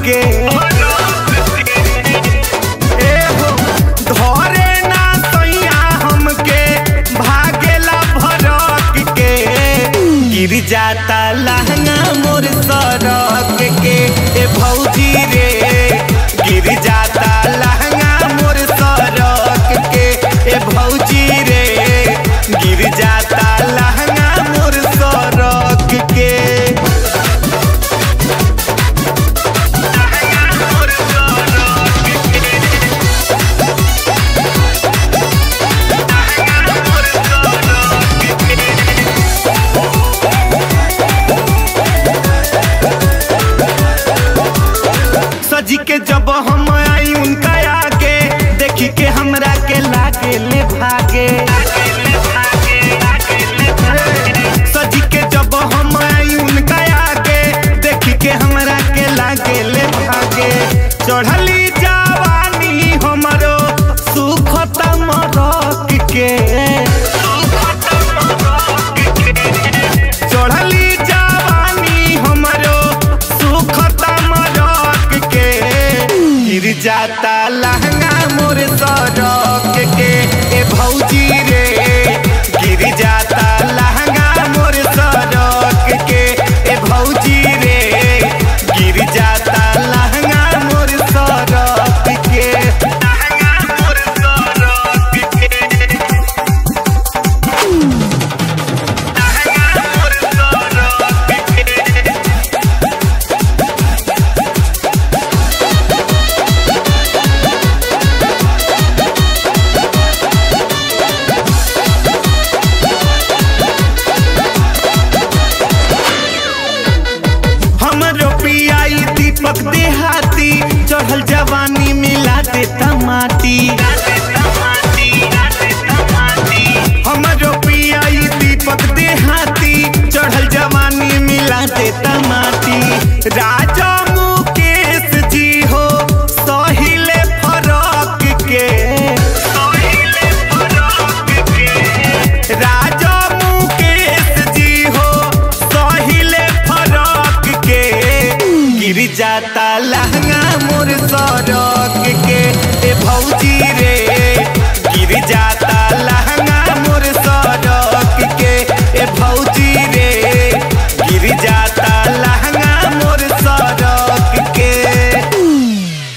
के ए हो धरे ना सैया हमके भागेला भरक के गिर जाता लहंगा मोर सरक के ए भौजी रे गिर जाता लहंगा मोर सरक के ए भौजी रे गिर जाता लहंगा मोर सरक के सजी के जब हम आई उनका आगे देखी के हमरा के लागे ले भागे सजी के जब हम आई उनका आगे देखी के हमरा के लागे ले भागे चढ़ली जवानी हमरो सुखता मरक के चढ़ली जवानी हमरो सुखता मरक के गिर जाता लहंगा मोर सरक के ए भौजी रे गिर जाता लहंगा मोर सरक के ए भौजी रे गिर जाता लहंगा मोर सरक के लहंगा मोर सरक के हमरो पियाई दीपक देहाती चढ़ल जवानी मिला देता माटी हमरो पियाई दीपक देहाती चढ़ल जवानी मिला देता माटी राजा मुकेश जी हो सहिले फरक के राजा मुकेश जी हो सहिले फरक के गिर जाता लहंगा मोर सरक